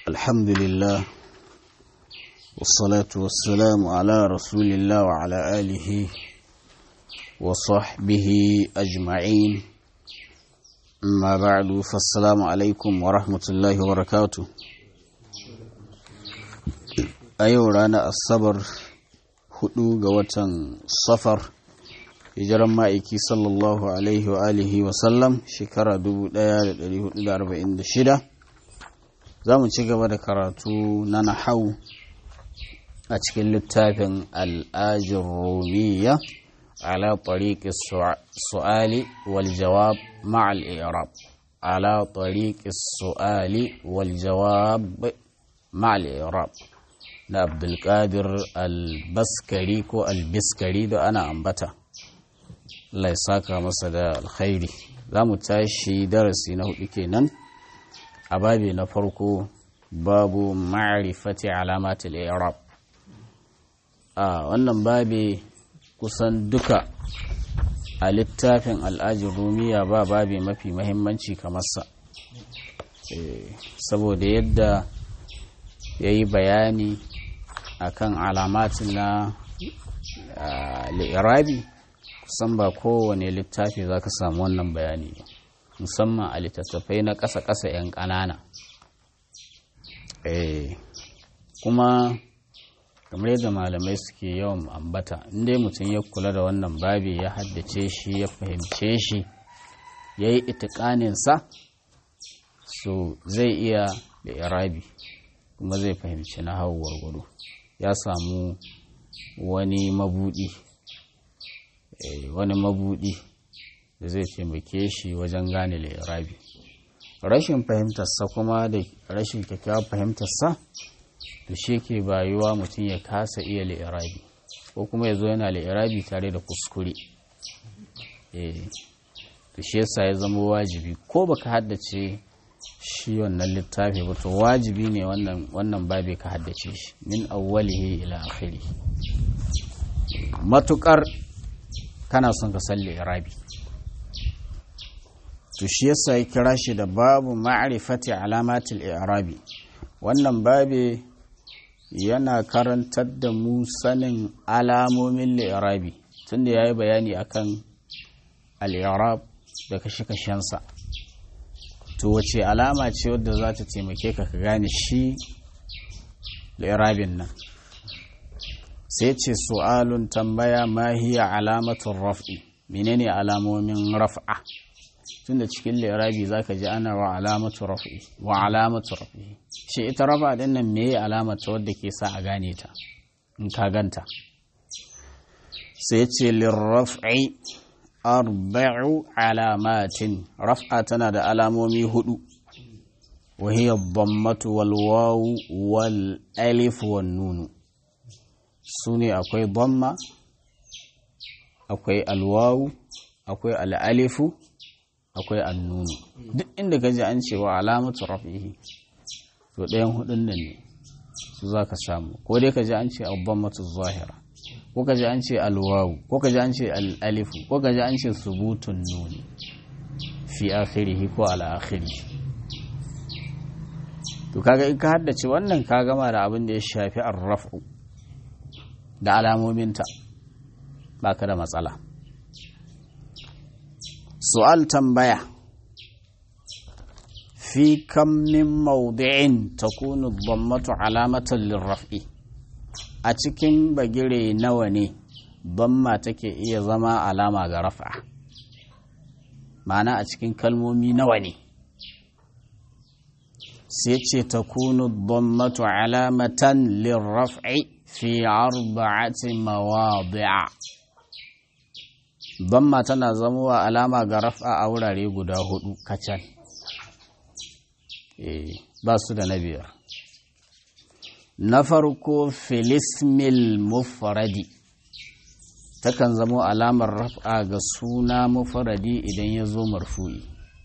الحمد لله والصلاة والسلام على رسول الله وعلى آله وصحبه أجمعين أما بعد فالسلام عليكم ورحمة الله وبركاته أيوة رانا الصبر hudu ga watan safar hijiran ma'aiki sallallahu alaihi wa alihi wa sallam shekara 1446 za mu ci gaba da karatu na nahau a cikin littafin al'ajin romiya ala tariqi su'ali wal jawab ma'al i'rab ala tariqi su'ali wal jawab ma'al i'rab na abdulkadir albaskari ko albiskari da ana ambata Allah ya saka masa da alkhairi za mu tashi darasi na hudu kenan a babi na farko babu ma'rifati alamatul i'rab a wannan babi kusan duka a littafin al'ajin rumiya ba babi mafi mahimmanci kamar sa saboda yadda ya yi bayani akan alamatin na li'irabi kusan ba kowane littafi za ka samu wannan bayani musamman a littattafai na ƙasa-ƙasa 'yan ƙanana kuma kamar yadda malamai suke yawan ambata inda mutum ya kula da wannan babi ya haddace shi ya fahimce shi ya yi itikaninsa so zai iya li'irabi kuma zai fahimci na hau gwargwado ya samu wani mabudi wani mabudi da zai taimake shi wajen gane lirabi rashin fahimtarsa kuma da rashin kyakkyawar fahimtarsa da shi ke bayuwa mutum ya kasa iya lirabi ko kuma ya zo yana lirabi tare da kuskure da shi yasa ya zama wajibi ko baka haddace shi wannan littafi ba to wajibi ne wannan wannan babi ka haddace shi min awwalihi ila akhiri matukar kana son ka salli irabi to shi yasa ya kira shi da babu ma'rifati alamatil i'rabi wannan babi yana karantar da mu sanin alamomin li'irabi tunda yayi bayani akan al-i'rab da kashe-kashensa to wace alama ce wadda za ta taimake ka ka gane shi lirabin nan sai ce su'alun tambaya ma hiya alamatun raf'i menene alamomin raf'a tunda cikin lirabi zaka ji ana wa alamatu raf'i wa alamatu raf'i shi ita rafa din nan meye alamata wadda ke sa a gane ta in ka ganta sai ce lirraf'i arba'u alamatin raf'a tana da alamomi hudu وهي الضمة والواو والألف والنون سوني أكوي ضمة أكوي الواو أكوي الألف أكوي النون duk inda ka ji an cewa alamatu rafihi to ɗayan hudun nan ne su za ka samu ko dai ka ji an ce abbammatu zahira ko ka ji an ce alwawu ko ka ji an ce al'alifu ko ka ji an ce subutun nuni fi akhirihi ko ala akhirihi to kaga in ka haddace wannan ka gama da abin da ya shafi arrafu da alamominta baka da matsala su'al tambaya fi kam min mawdi'in takunu dhammatu alamatan lirraf'i a cikin bagire nawa ne dhamma take iya zama alama ga raf'a ma'ana a cikin kalmomi nawa ne sai ce ta kunu dhammatu alamatan lirraf'i fi arba'ati mawadi'a dhamma tana zamowa alama ga raf'a a wurare guda hudu kacal ba su da na biyar na farko filismil mufradi takan zamo alamar raf'a ga suna mufradi idan ya zo marfu'i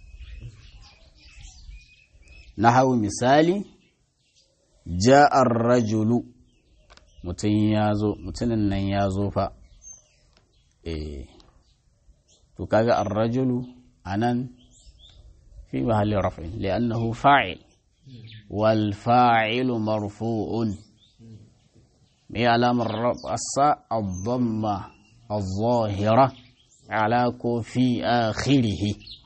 na hau misali ja'ar rajulu mutum ya zo mutumin nan ya zo fa eh to kaga ar-rajulu anan fi mahalli raf'in li'annahu fa'il wal fa'ilu marfu'un me alamar rabasa ad-damma الظاهرة على في آخره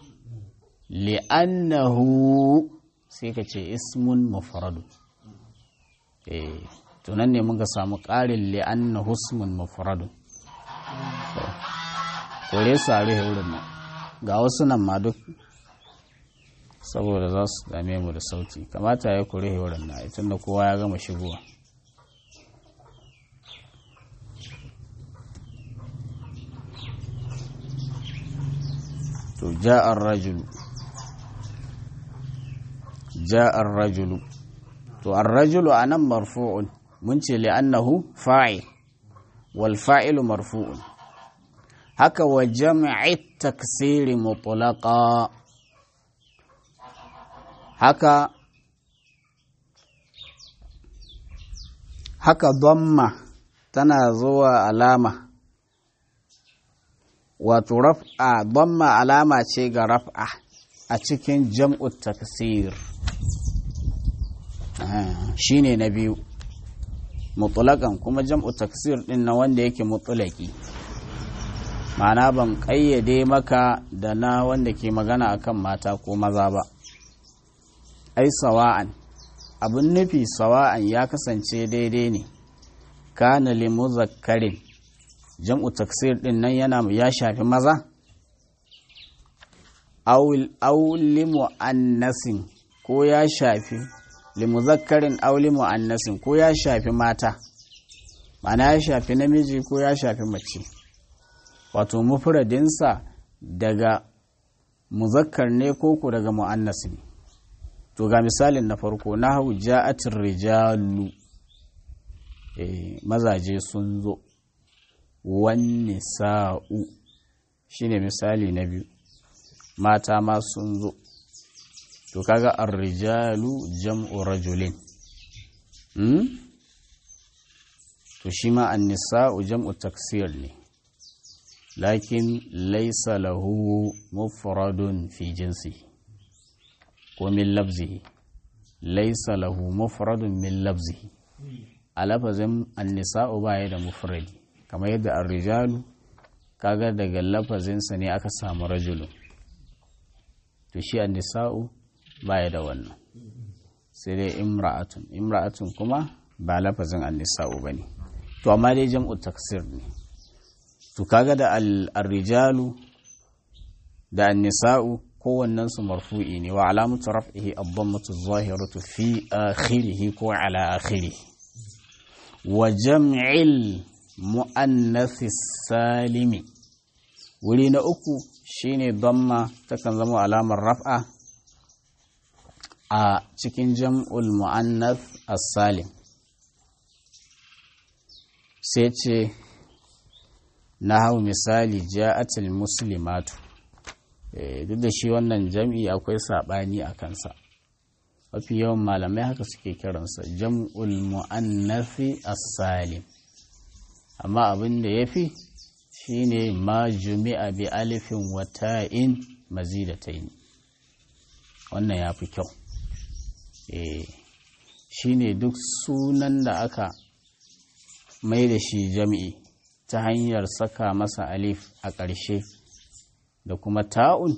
لأنه سيكتش اسم مفرد إيه تنني منك سامو قال لأنه اسم مفرد kore su a rihe wurin nan ga wasu nan ma duk saboda za su dame mu da sauti kamata ya kore wurin nan tun da kowa ya gama shigowa to ja'ar rajulu ja'ar rajulu to ar-rajulu anan marfu'un mun ce li'annahu fa'il wal fa'ilu marfu'un haka wa jam'i taksiri mutlaqa haka haka dhamma tana zuwa alama wato raf'a damma alama ce ga raf'a a cikin jam'u taksir shine na biyu mutulakan kuma jam'u taksir din na wanda yake mutulaki ma'ana ban ƙayyade maka da na wanda ke magana akan mata ko maza ba ai sawa'an abin nufi sawa'an ya kasance daidai ne kana limuzakkarin jam'u taksir din nan yana ya shafi maza aw limu'annasin ko ya shafi limuzakkarin aw limu'annasin ko ya shafi mata mana ya shafi namiji ko ya shafi mace wato mufradinsa daga muzakkar ne ko ku daga mu'annas ne to ga misalin na farko na hau ja'atir rijalu mazaje sun zo wanne sa'u shi ne misali na biyu mata ma sun zo to kaga arrijalu jam'u rajulin hmm? to shi ma annisa'u jam'u taksir ne lakin laisa lahu mufradun fi jinsi ko min labzihi laisa lahu mufradun min labzihi a lafazin annisa'u baya da mufradi kamar yadda arrijalu kaga daga lafazinsa ne aka samu rajulun to shi annisa'u baya da wannan sai dai imra'atun imra'atun kuma ba lafazin annisa'u bane to amma dai jam'u taksir ne to kaga da arrijalu da annisa'u kowannen su marfu'i ne wa alamatu raf'ihi ad-dammatu adh-dhahiratu fi akhirih ko ala akhirih wa jam'il mu'annathi salimi wuri na uku shine damma takan zama alamar raf'a a cikin jam'ul mu'annath as-salim sai ce na hau misali ja'atul muslimatu duk da shi wannan jam'i akwai saɓani a kansa mafi yawan malamai haka suke kiransa jam'ul mu'annathi as-salim amma abin da ya fi shi ne ma jumi'a bi alifin wata'in mazidatayn wannan ya fi kyau shi ne duk sunan da aka mai da shi jam'i ta hanyar saka masa alif a ƙarshe da kuma ta'un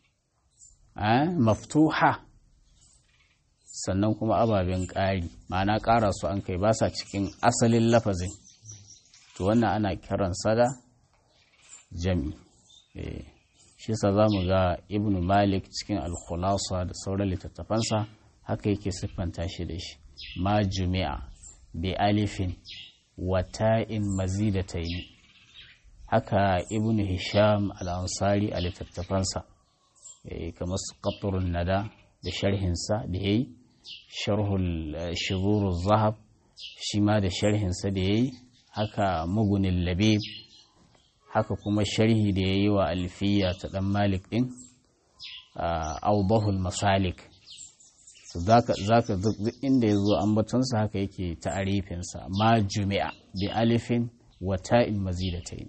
maftuha sannan kuma ababen ƙari ma'ana ƙara su an kai ba sa cikin asalin lafazin to wannan ana kiransa da jami shi sa za mu ga ibn malik cikin alkhulasa da sauran littattafansa haka yake siffanta shi da shi ma jumi'a bi alifin wata'in mazidataini haka ibn hisham al-ansari a littattafansa kamar su qatrun nada da sharhinsa da yayi sharhul shuzuruz zahab shi ma da sharhinsa da yayi haka mugunin labib haka kuma sharhi da yayi wa alfiya ta dan malik din awdahul masalik zaka duk inda ya zo ambatonsa haka yake ta'arifinsa ma jumi'a bi alifin wa ta'in mazidatayn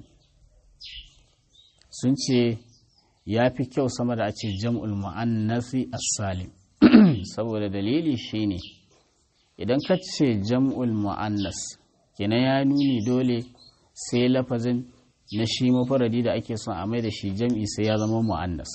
sun ce ya fi kyau sama da a ce jam'ul mu'annasi as-salim saboda dalili shine idan ka ce jam'ul mu'annas kenan ya nuni dole sai lafazin na shi mafaradi da ake son a mai da shi jam'i sai ya zama mu'annas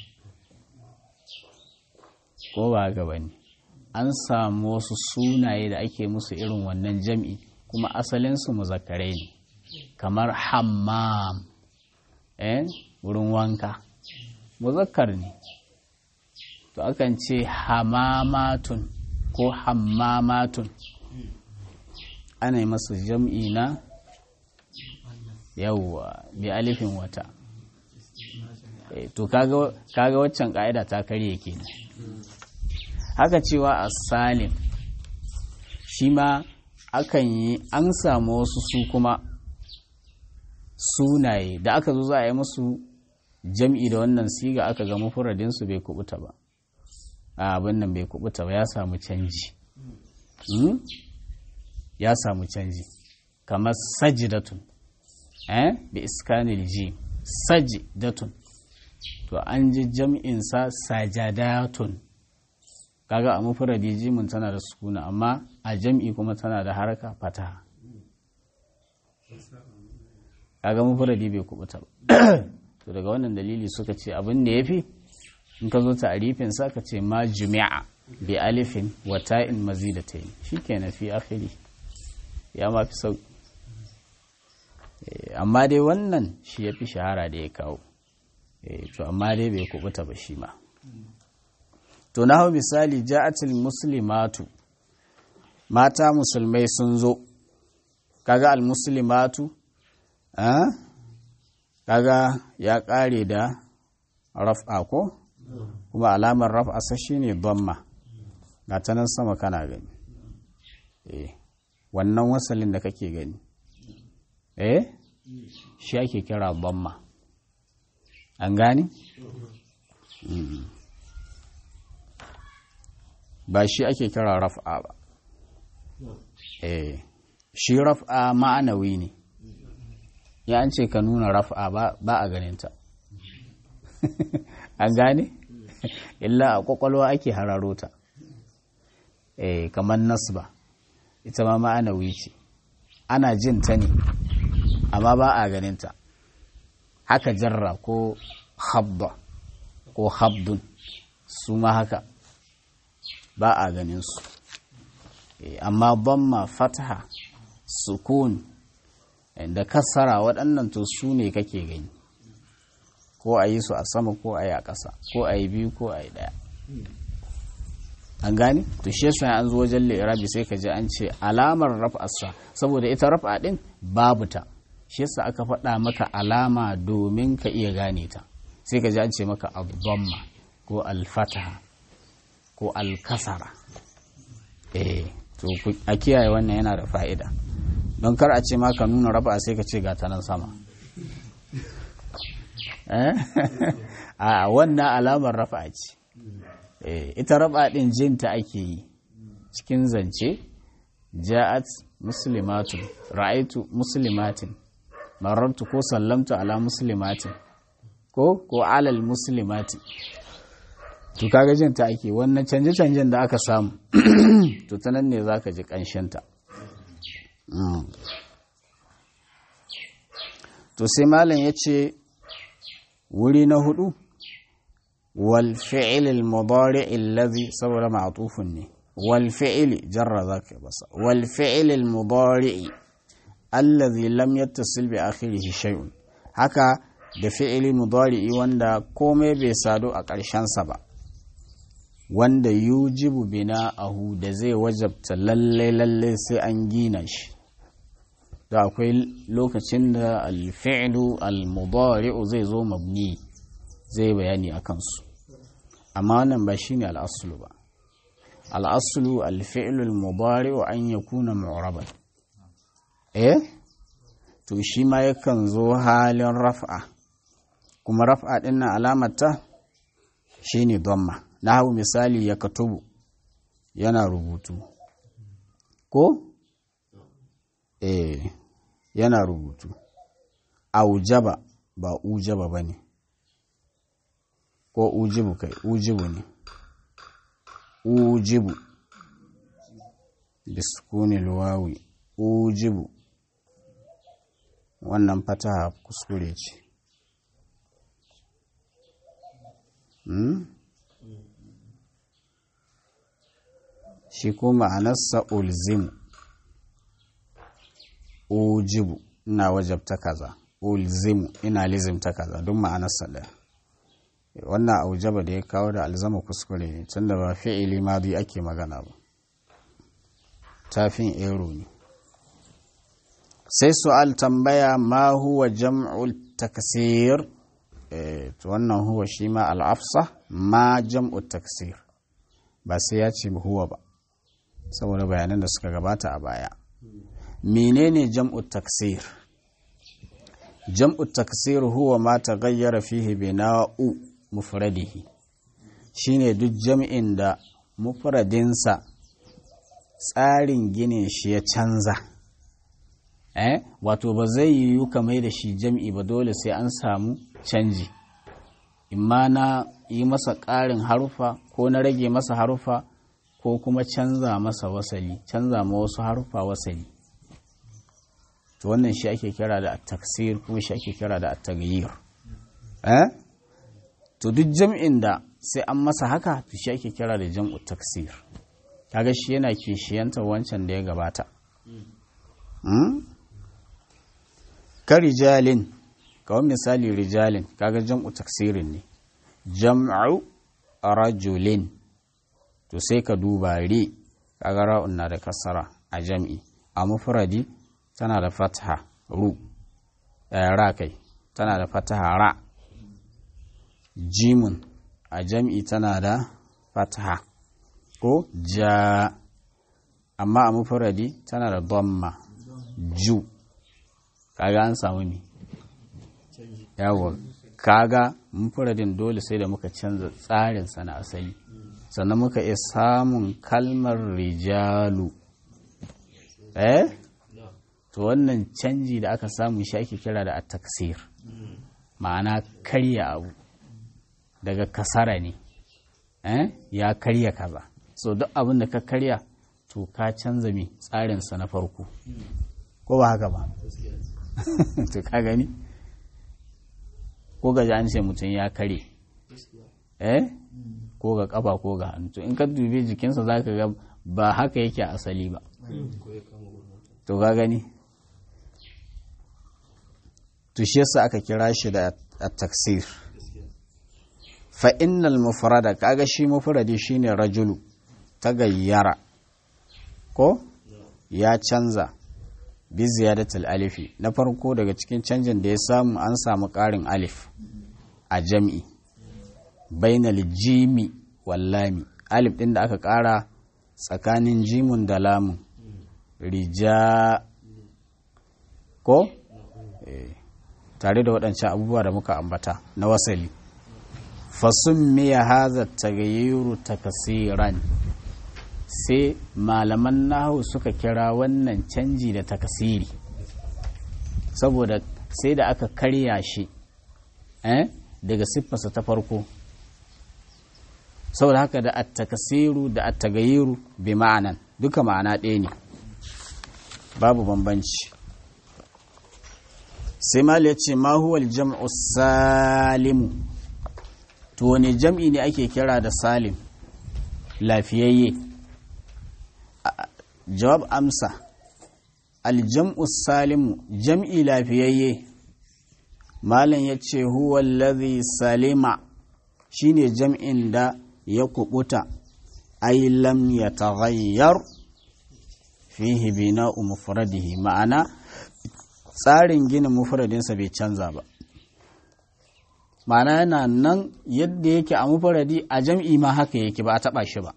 ko ba gaba ne an samu wasu sunaye da ake musu irin wannan jam'i kuma asalinsu muzakarai ne kamar hammam eh wurin wanka muzakkar ne to akan ce hamamatun ko hammamatun ana yi masa jam'i na yawwa bi alifin wata to kaga waccan ka'ida ta karye kenan haka cewa a salim shi ma akan yi an samu wasu su kuma sunaye da aka zo za a yi musu jam'i da wannan siga aka ga mafuradinsu bai kubuta ba a abin nan bai kubuta ba ya samu canji ya samu canji kamar sajidatun eh bi iskanil ji sajidatun to an ji jam'insa sajadatun kaga a mufuradi jimin tana da sukuna amma a jam'i kuma tana da haraka fata kaga mufuradi bai kubuta ba to daga wannan dalili suka ce abin da yafi in ka zo ta arifin sa ka ce ma jumi'a bi alifin wa ta'in mazidatayn shikenan fi akhiri ya ma fi sauki amma dai wannan shi yafi shahara da ya kawo to amma dai bai kubuta ba shi ma to na hau misali ja'atul muslimatu mata musulmai sun zo kaga al-muslimatu kaga ya kare da raf'a ko kuma alamar raf'a sa shine dhamma ga ta nan sama kana gani eh wannan wasalin da kake gani eh shi ake kira dhamma an gani ba shi ake kira raf'a ba eh shi raf'a ma'anawi ne ya an ce ka nuna raf'a ba a ganinta an gane illa a kwakwalwa ake hararo ta eh kamar nasba ita ma ma'anawi ce ana jin ta ne amma ba a ganinta haka jarra ko habba ko habdun su ma haka ba a ganin su amma bamma fataha sukun da kasara waɗannan to su ne kake gani ko a yi su a sama ko a yi a ƙasa ko a yi biyu ko a yi ɗaya an gane to shi yasa an zo wajen lirabi sai ka ji an ce alamar raf'arsa saboda ita raf'a din babu ta shi yasa aka faɗa maka alama domin ka iya gane ta sai ka ji an ce maka abdamma ko alfataha ko alkasara eh to a kiyaye wannan yana da fa'ida don kar a ce ma ka nuna raba sai ka ce ga ta nan sama a wannan alamar rafa ce ita raba din jinta ake yi cikin zance ja'at muslimatun ra'aitu muslimatin marartu ko sallamtu ala muslimatin ko ko alal muslimatin to kaga jinta ake wannan canje-canjen da aka samu to ta nan ne za ka ji ƙanshinta to sai malam ya ce wuri na hudu wal fi'il al mudari allazi saboda ma'tufun ne wal fi'il jarra zaka basa wal fi'il al mudari allazi lam yattasil bi akhirih shay'un haka da fi'ili mudari wanda komai bai sadu a ƙarshen sa ba wanda yujibu bina ahu da zai wajabta lalle lalle sai an gina shi da akwai lokacin da alfi'lu almudari'u zai zo mabni zai bayani a kansu amma wannan ba shine al'aslu ba al'aslu alfi'lu almudari'u an yakuna mu'raban eh to shi ma yakan zo halin raf'a kuma raf'a din nan alamata shine dhamma nahu misali ya katubu yana rubutu ko eh yana rubutu aujaba ba ujaba bane ko ujibu kai ujibu ne ujibu biskunil wawi ujibu wannan fataha kuskure ce hmm? shi kuma ma'anarsa ulzimu ujibu ina wajabta kaza ulzimu ina lizimta kaza duk ma'anarsa ɗaya wannan aujaba da ya kawo da alzama kuskure ne tunda ba fi'ili madi ake magana ba tafin ero ne sai su'al tambaya ma huwa jam'ul taksir to wannan huwa shi ma al'afsa ma jam'ul taksir ba sai ya ce huwa ba saboda bayanan da suka gabata a baya menene jam'ul taksir jam'ul taksir huwa ma taghayyara fihi bina'u mufradihi shine duk jam'in da mufradinsa tsarin ginin shi ya canza eh wato ba zai yiwu ka mai da shi jam'i ba dole sai an samu canji imma na yi masa ƙarin harufa ko na rage masa harufa ko kuma canza masa wasali canza ma wasu harufa wasali to wannan shi ake kira da taksir kuma shi ake kira da at-taghyir eh to duk jam'in da sai an masa haka to shi ake kira da jam'u taksir kaga shi yana kishiyanta wancan da ya gabata ka rijalin kawai misali rijalin kaga jam'u taksirin ne jam'u rajulin to sai ka duba ri kaga ra'un na da kasara a jam'i a mufradi tana da fatha ru ra kai tana da fataha ra jimun a jam'i tana da fataha ko ja amma a mufradi tana da dhamma ju kaga an samu ne yawon kaga mufradin dole sai da muka canza tsarin na asali sannan muka iya samun kalmar rijalu eh to wannan canji da aka samu shi ake kira da at-taksir ma'ana karya abu daga kasara ne eh ya karya kaza so duk abin da ka karya to ka canza mai tsarinsa na farko ko ba haka ba to ka gani ko ga an ce mutum ya kare eh ko ga kafa ko ga hannu to in ka dube jikinsa za ka ga ba haka yake asali ba to ka gani to shi yasa aka kira shi da at-taksir fa innal mufrada kaga shi mufradi shine rajulu ta gayyara ko ya canza bi ziyadatul alifi na farko daga cikin canjin da ya samu an samu ƙarin alif a jam'i bainal jimi wallami alif ɗin da aka ƙara tsakanin jimun da lamun rija ko tare da waɗancan abubuwa da muka ambata na wasali fasun miya haza tagayiru takasiran sai malaman nahu suka kira wannan canji da takasiri saboda sai da aka karya shi eh, daga siffarsa ta farko saboda haka da attakasiru da attagayiru bi ma'anan duka ma'ana ɗaya ne babu bambanci sai mal ya ce ma huwal jam'u salimu to wani jam'i ne ake kira da salim lafiyayye jawab amsa aljam'u salimu jam'i lafiyayye malam ya ce huwa allazi salima shine jam'in da ya kubuta ai lam ya taghayyar fihi bina'u mufradihi ma'ana tsarin ginin mufradinsa bai canza ba ma'ana yana nan yadda yake a mufradi a jam'i ma haka yake ba a taba shi ba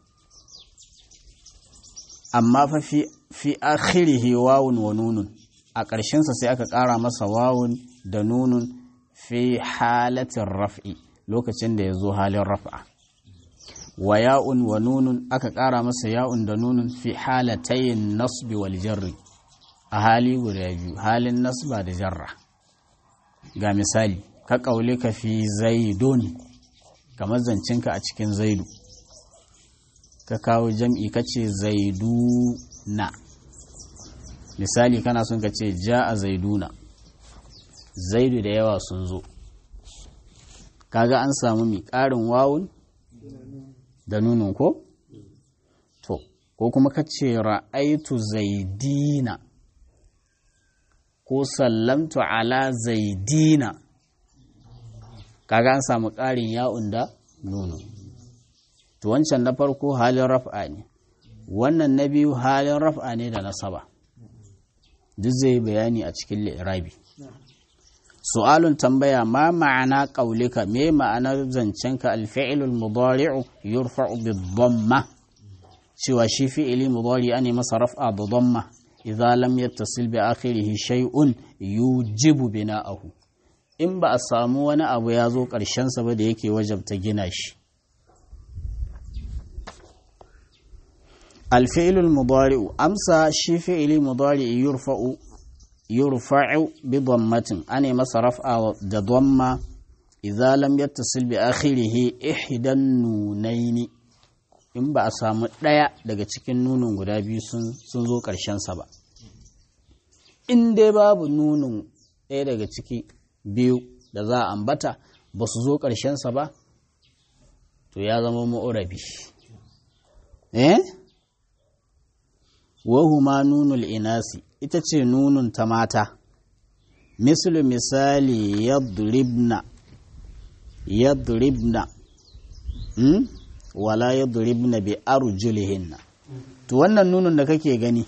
amma fa fi fi akhirihi wawun wa nunun a ƙarshensa sai aka ƙara masa wawun da nunun fi halatin raf'i lokacin da ya zo halin raf'a wa ya'un wa nunun aka ƙara masa ya'un da nunun fi halatayin nasbi wal jarri a hali guda biyu halin nasba da jarra ga misali ka ƙaule ka fi zaidun kamar zancinka a cikin zaidu ka kawo jam'i ka ce zaiduna misali kana son ka ce ja a zaiduna zaidu da yawa sun zo kaga an samu mi ƙarin wawun da nunun ko? to ko kuma ka ce ra'aitu zaidina ko sallamtu ala zaidina kaga an samu ƙarin ya'un da nunu to wancan na farko halin raf'a ne wannan na biyu halin raf'a ne da nasaba duk zai bayani a cikin li'irabi su'alun tambaya ma ma'ana qaulika me ma'anar zancenka alfi'lul mudari'u yurfa'u bid-dhamma cewa shi fi'ili mudari ne masa raf'a da dhamma idza lam yattasil bi akhirih shay'un yujibu bina'ahu in ba a samu wani abu ya zo ƙarshen sa ba da yake wajabta gina shi alfi'lul mudari'u amsa shi fi'ili mudari yurfa'u yurfa'u bi dhammatin ane masa raf'a da dhamma idza lam yattasil bi akhirih ihdan nunaini in ba a samu ɗaya daga cikin nunin guda biyu sun zo sa ba in dai babu nunin ɗaya daga ciki biyu da za a ambata ba su zo sa ba to ya zama ma'urabi eh wahuma nunul inasi ita ce nunun ta mata mislu misali yadribna yadribna hmm? wala yadribna bi arjulihinna to wannan nunun da kake gani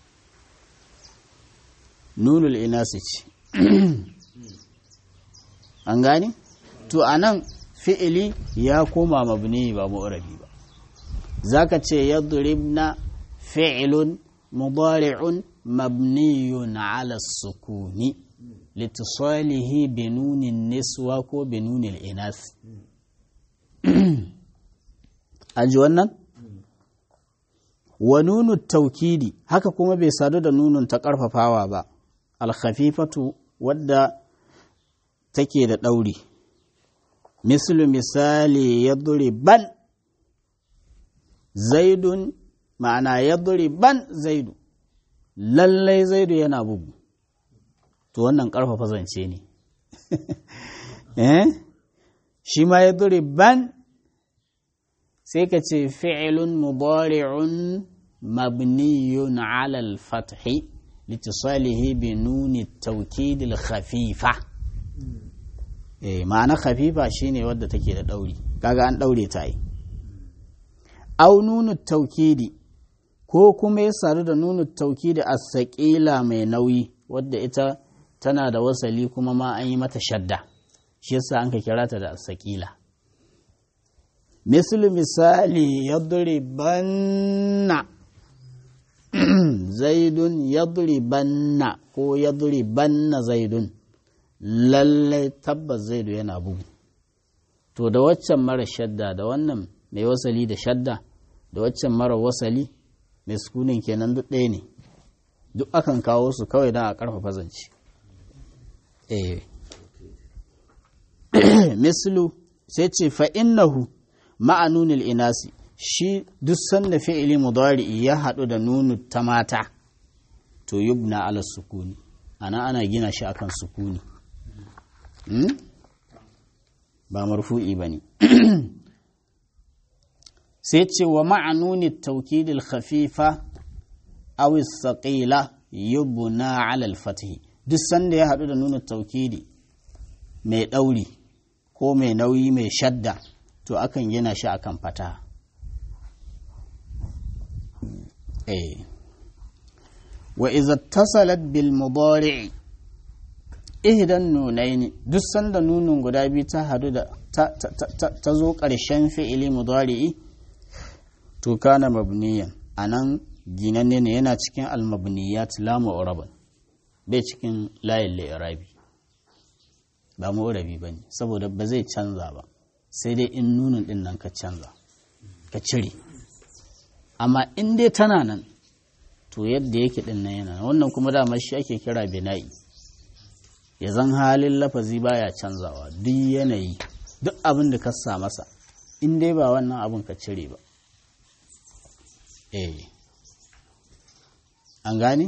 nunul inasi ce an gani to anan fi'ili ya koma mabni ba mu'rabi ba zaka ce yadribna fi'lun mudari'un mabniyun ala sukuni litisalihi bi nunin niswa ko bi nunin inas aji wannan wa nunu taukidi haka kuma bai sadu da nunun ta ƙarfafawa ba alkhafifatu wadda take da ɗauri mislu misali ya ban zaidun ma'ana ya ban zaidu lallai zaidu yana bugu to wannan ƙarfafa zance ne eh shi ma ya ban sai ka ce fi'ilun mudari'un mabniyun ala al-fathi litisalihi bi nuni tawkid al-khafifa eh ma'ana khafifa shine wadda take da dauri kaga an daure ta yi au nunu tawkidi ko kuma ya sadu da nunu tawkidi as-saqila mai nauyi wadda ita tana da wasali kuma ma an yi mata shadda shi yasa an ka kira ta da as-saqila misali misali yadribanna zaidun yadribanna ko yadribanna zaidun lallai tabbas zaidu yana bugu to da waccan mara shadda da wannan mai wasali da shadda da waccan mara wasali mai sukunin kenan duk ɗaya ne duk akan kawo su kawai don a ƙarfafa zance eh mislu sai ce fa'innahu ma'anunil inasi shi duk sanda fi'ili mudari ya haɗu da nunu ta mata to yubna ala sukuni ana ana gina shi akan sukuni ba marfu'i ba ne sai ce wa ma'anuni taukidil khafifa aw saqila yubna ala al-fathi duk sanda ya haɗu da nunu taukidi mai ɗauri ko mai nauyi mai shadda to akan gina shi akan fata eh wa idza tasalat bil mudari' ihdan nunaini duk sanda nunun guda biyu ta hadu da ta zo ƙarshen fi'ili mudari'i to kana mabniyan anan ginanne ne yana cikin almabniyat la mu'raban bai cikin layin li'irabi ba mu'rabi bane saboda ba zai canza ba sai dai in nunin din nan ka canza ka cire amma in dai tana nan to yadda yake din nan yana wannan kuma dama shi ake kira bina'i ya zan halin lafazi baya canzawa duk yanayi duk abin da ka sa masa in dai ba wannan abin ka cire ba eh an gane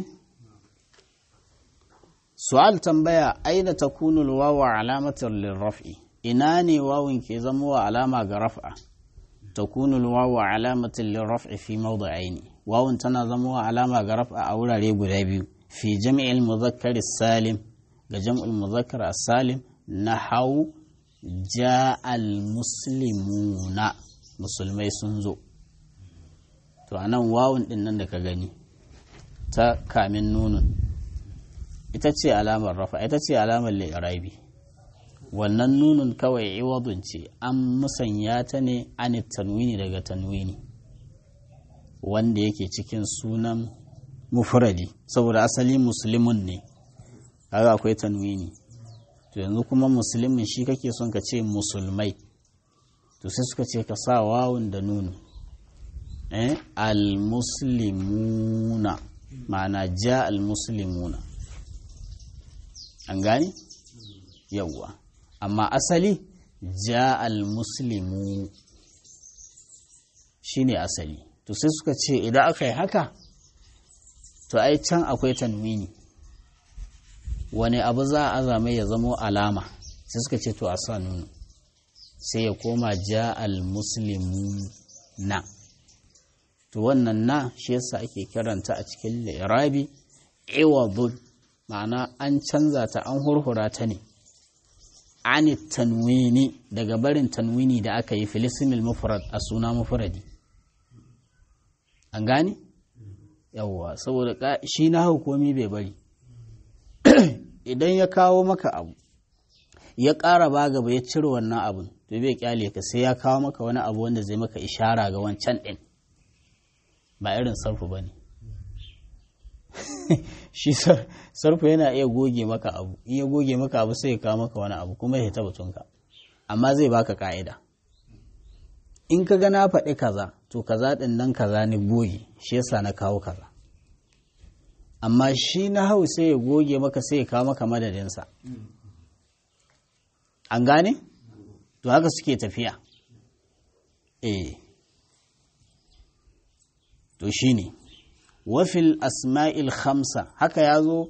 su'al tambaya aina takunu alwawu alamatan lirraf'i ina ne wawun ke zama wa alama ga raf'a takunu alwawu alamatan lirraf'i fi mawdi'aini wawun tana zama wa alama ga raf'a a wurare guda biyu fi jam'il muzakkar salim ga jam'ul muzakkar salim nahau ja'al muslimuna musulmai sun zo to anan wawun din nan da ka gani ta kamin nunun ita ce alamar rafa ita ce alamar li'irabi wannan nunun kawai iwadun ce an musanya ta ne an tanwini daga tanwini wanda yake cikin sunan mufradi saboda asali musulmin ne kaga akwai tanwini to yanzu kuma musulmin shi kake son ka ce musulmai to sai suka ce ka sa wawun da nunu eh al-muslimuna ma'ana ja al-muslimuna an gane yawwa amma asali ja al-muslimu shine asali to sai suka ce idan aka yi haka to ai can akwai tanwini wani abu za a azame ya zamo alama sai suka ce to a sa nunu sai ya koma ja al-muslimu na to wannan na shi yasa ake kiranta a cikin lirabi iwadun ma'ana an canza ta an hurhura ta ne ani tanwini daga barin tanwini da aka yi filisimil mufrad a suna mufradi an gane yawwa saboda shi na hukumi bai bari idan ya kawo maka abu ya ƙara ba gaba ya cire wannan abun to bai kyale ka sai ya kawo maka wani abu wanda zai maka ishara ga wancan ɗin ba irin sarfu ba ne shi sarfu yana iya goge maka abu in ya goge maka abu sai ya kawo maka wani abu kuma ya taba tunka amma zai baka ka'ida in ka ga na faɗi kaza to kaza ɗin nan kaza ne goge shi yasa na kawo kaza amma shi na hau sai ya goge maka sai ya kawo maka madadinsa an gane to haka suke tafiya eh to shine wafil asma'il khamsa haka ya zo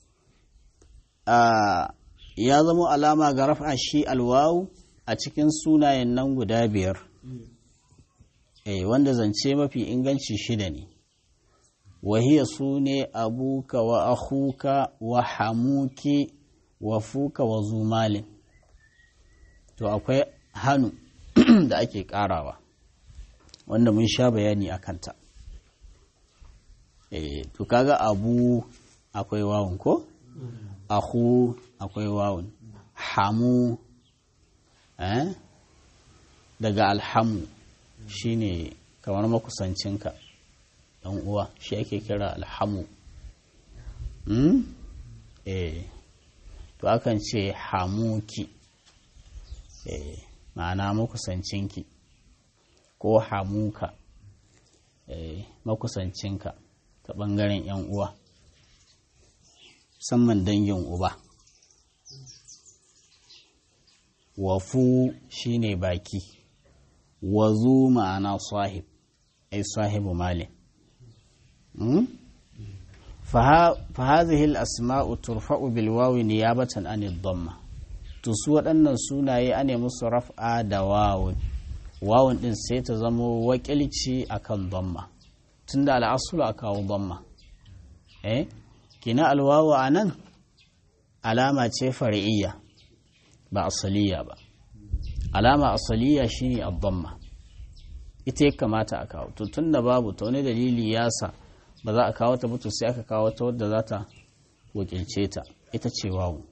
ya zama alama ga rafa shi alwawu a cikin sunayen nan guda biyar eh wanda zance mafi inganci shida ne wahiya su ne abuka wa akhuka wa hamuki wa fuka wa zumalin to akwai hannu da ake karawa wanda mun sha bayani a kanta eh to kaga abu akwai wawun ko ahu akwai wawun hamu eh daga alhamu shine kamar makusancinka dan uwa shi ake kira alhamu hmm? eh to akan ce hamuki eh ma'ana makusancinki ko hamuka eh makusancinka ta ɓangaren 'yan uwa musamman dangin uba wafu shine baki wazu ma'ana sahib ai sahibu malin فهذه الأسماء ترفع بالواو نيابة عن الضمة تسوى أن سونا أن يمس رفع دواو واو إن سيتزمو وكالتشي أكن ضمة تند على أصل أكاو ضمة إيه كنا الواو أنن علامة فرعية ba asaliya ba alama asaliya shine ad-damma ita ya kamata a kawo to tunda babu ta wani dalili ya sa ba za a kawo ta mutu sai aka kawo ta wadda za ta wakilce ta ita ce wawu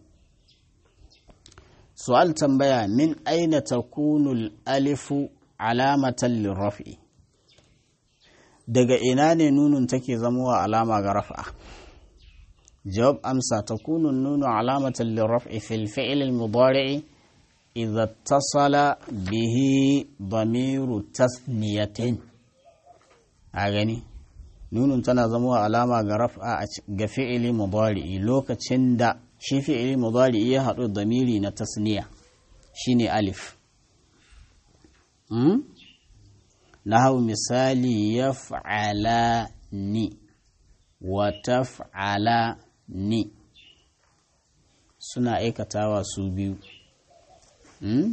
su'al tambaya min aina takunu alifu alamatan lirrafi daga ina ne nunun take zamowa alama ga raf'a jawab amsa takunu nunu alamatan lirrafi fil fi'l al-mudari' idza ittasala bihi damiru tasniyatin a gani nunun tana zama alama ga raf'a ga fi'ili mudari'i lokacin da shi fi'ili mudari'i ya haɗu da miri na tasniya shine alif nahau misali yaf'ala ni wa taf'ala ni suna aikatawa su biyu hmm?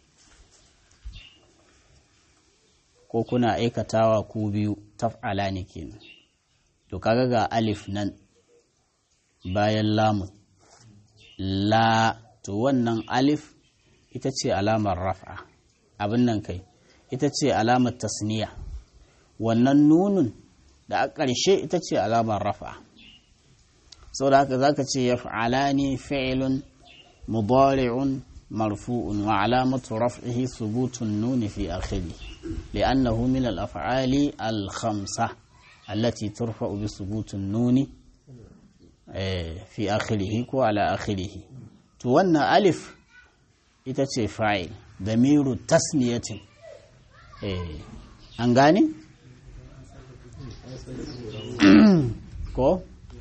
ko kuna aikatawa ku biyu taf'ala ne kenan to kaga ga alif nan bayan lamun la to wannan alif ita ce alamar raf'a abin nan kai ita ce alamar tasniya wannan nunun da a ƙarshe ita ce alamar raf'a sau da haka za ka ce ya fa'ala ne fi'ilun mubari'un marfu'un wa alamatu raf'ihi subutun nuni fi akhiri li'annahu min al-af'ali al-khamsa allati turfa'u bi subutun nuni fi akhirihi ko ala akhirihi to wannan alif ita ce fa'il damiru tasniyatin an gane? ko?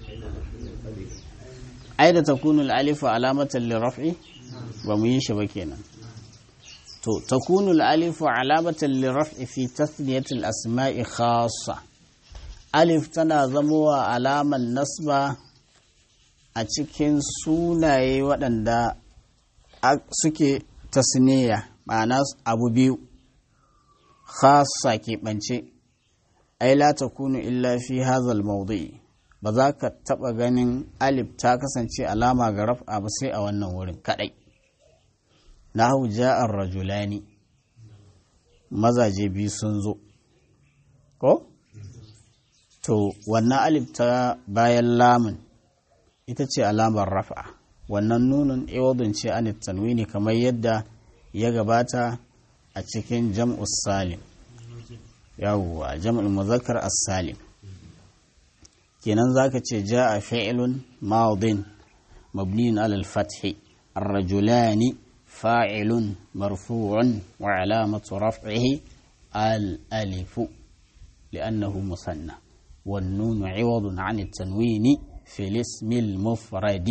aida ta kunu alifu alamatan liraf'i ba mu yi shi ba kenan to ta kunu alifu alamatan liraf'i fi tasniyatil asma'i khasa alif tana zamowa alaman nasba a cikin sunaye waɗanda suke tasniya ma'ana abu biyu khasa keɓance ai la takunu illa fi hazal mawdu'i ba za ka taɓa ganin alif ta kasance alama ga raf'a ba sai a wannan wurin kaɗai nahu ja'ar rajulani mazaje biyu sun zo ko to wannan alif ta bayan lamun ita ce alamar raf'a wannan nunun iwadun ce an tanwini kamar yadda ya gabata a cikin jam'us salim yawwa jam'ul muzakkar as-salim kenan zaka ce jaa fi'lun madin mabniun ala al-fath ar-rajulani fa'ilun marfu'un wa alamatu raf'ihi al-alif li'annahu musanna والنون عوض عن التنوين في الاسم المفرد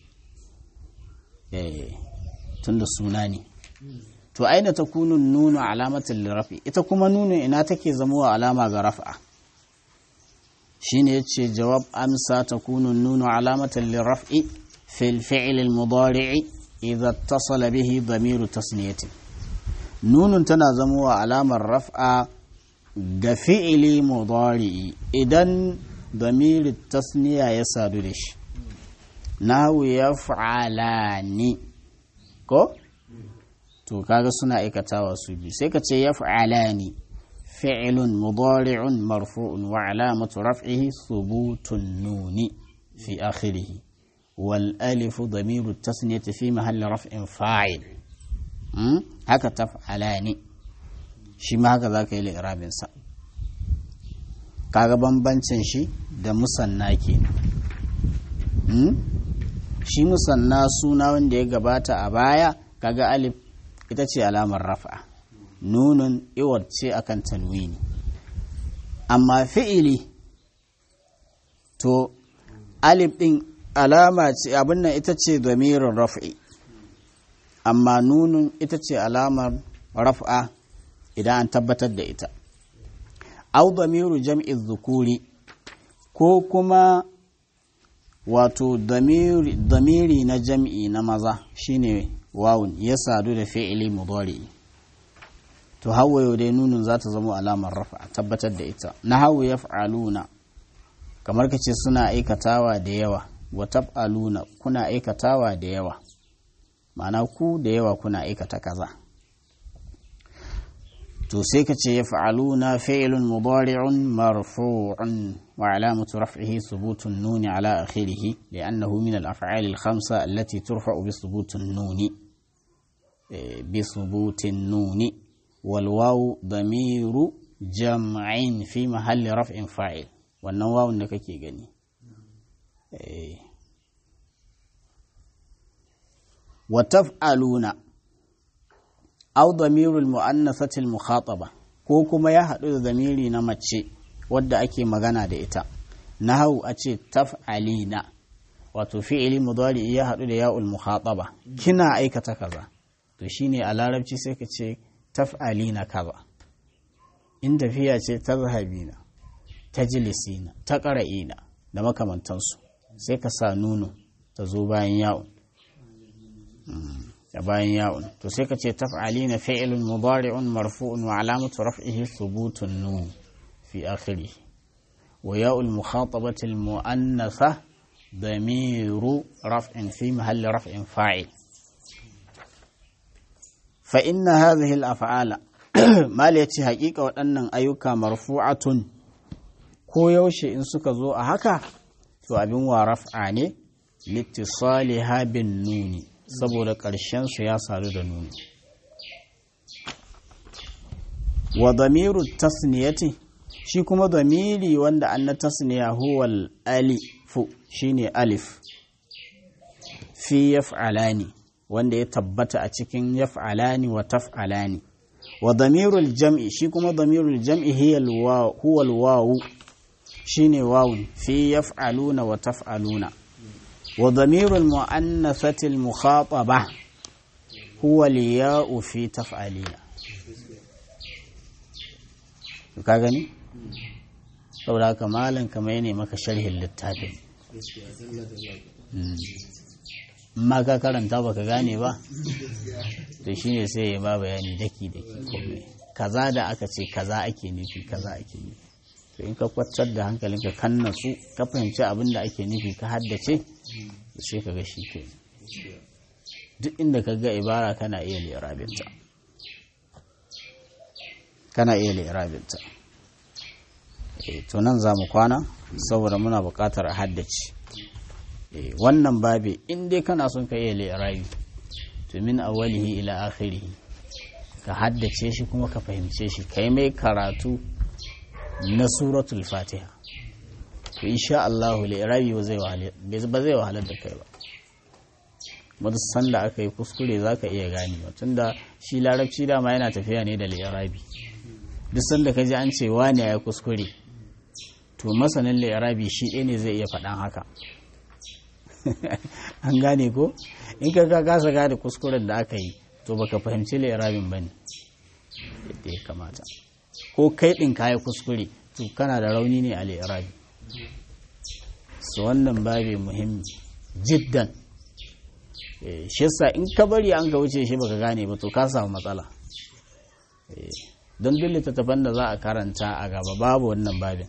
tunda suna ne to aina ta kunu nunu alamatin lirafi ita kuma nunu ina take zamowa alama ga raf'a shine yace jawab amsa ta kunu nunu alamatin lirafi fil fi'l al mudari'i idza ittasala bihi dhamiru tasniyatin nunun tana zamowa alamar raf'a ga fi'ili mudari'i idan dhamiru tasniya ya sadu da shi nahu yaf'alani ko to kaga suna aikatawa su biyu sai ka ce yaf'alani fi'lun mudari'un marfu'un wa alamatu raf'ihi thubutun nuni fi akhirih wal alif damiru tasniyati fi mahalli raf'in fa'il haka taf'alani shi ma haka zaka yi li'irabin sa kaga bambancin shi da musanna kenan shi musanna suna wanda ya gabata a baya kaga alif ita ce alamar rafa nunun iwar ce akan tanwini amma fi'ili to alif din alama ce abin nan ita ce domirin raf'i amma nunun ita ce alamar raf'a idan an tabbatar da ita au damiru jam'i zukuri ko kuma wato damiri na jam'i na maza shine wawun ya sadu da fi'ili mudari to hawayo dai nunun za ta zama alamar rafa tabbatar da ita na hawa ya fa'aluna kamar ka ce suna aikatawa da yawa wa taf'aluna kuna aikatawa da yawa ma'ana ku da yawa kuna aikata kaza to sai ka ce ya fa'aluna fi'ilun mudari'un marfu'un wa alamatu raf'ihi thubutun nuni ala akhirih li'annahu min al-af'ali al-khamsa allati turfa'u bi thubutun nuni bi thubutin nuni wal wawu damiru jam'in fi mahalli raf'in fa'il wannan wawun da kake gani wa taf'aluna aw damirul mu'annasati al-mukhataba ko kuma ya haɗu da zamiri na mace wadda ake magana da ita nahau a ce taf'alina wato fi'ili mudari ya haɗu da ya'ul mukhataba kina aikata kaza to shine a larabci sai ka ce taf'alina kaza in tafiya ce ta zahabina ta jilisina ta ƙara'ina da makamantansu sai ka sa nuno ta zo bayan ya'un da bayan ya'un to sai ka ce taf'alina fi'lun mudari'un marfu'un wa alamatu raf'ihi thubutun nun fi akhirih wa ya'ul mukhatabati al mu'annatha damiru raf'in fi mahalli raf'in fa'il fa inna hadhihi al af'ala mal yace haƙiƙa waɗannan ayyuka marfu'atun ko yaushe in suka zo a haka to abin wa raf'a ne littisaliha bin nuni saboda su ya sadu da nuni wa damiru tasniyati shi kuma damiri wanda an na tasniya huwal alifu shine alif fi yaf'alani wanda ya tabbata a cikin yaf'alani wa taf'alani wa damirul jam'i shi kuma damirul jam'i huwal wawu shine wawun fi yaf'aluna wa taf'aluna wa damirul mu'annathati al mukhataba huwa al ya'u fi taf'alina ka gani saboda haka malam kamar ne maka sharhin littafin ma ka karanta baka gane ba to shine sai ya ba bayani daki daki komai kaza da aka ce kaza ake nufi kaza ake nufi to in ka kwatar da hankalinka kan natsu ka fahimci abin da ake nufi ka haddace sai ka ga shi ke duk inda ka ga ibara kana iya lirabinta kana iya lirabinta to nan za mu kwana saboda muna buƙatar a haddace wannan babe in dai kana son ka iya lirabi to min awwalihi ila akhirihi ka haddace shi kuma ka fahimce shi kai mai karatu na suratul fatiha to insha Allah li'irabi ba zai wahalar da kai ba wata sanda aka yi kuskure za ka iya gani tunda shi larabci dama yana tafiya ne da li'irabi duk sanda ka ji an ce wani ya kuskure to masanin li'irabi shi ɗaya ne zai iya faɗan haka an gane ko in ka ka kasa gane kuskuren da aka yi to baka fahimci li'irabin ba ne yadda ya kamata ko kai ɗin kayi kuskure to kana da rauni ne a li'irabi su wannan babi muhimmi jiddan shi yasa in ka bari an ga wuce shi baka gane ba to ka samu matsala don duk littattafan da za a karanta a gaba babu wannan babin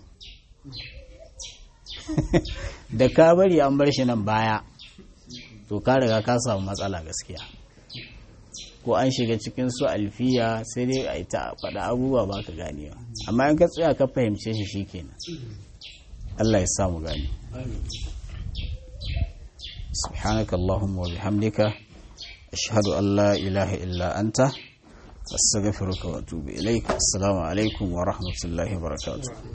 da ka bari an bar shi nan baya to ka riga ka samu matsala gaskiya ko an shiga cikin su alfiya sai dai a ita faɗa abubuwa ba ka ganewa amma in ka tsaya ka fahimce shi shikenan Allah ya samu gani سبحانك اللهم وبحمدك أشهد أن لا إله إلا أنت أستغفرك وأتوب إليك السلام عليكم ورحمة الله وبركاته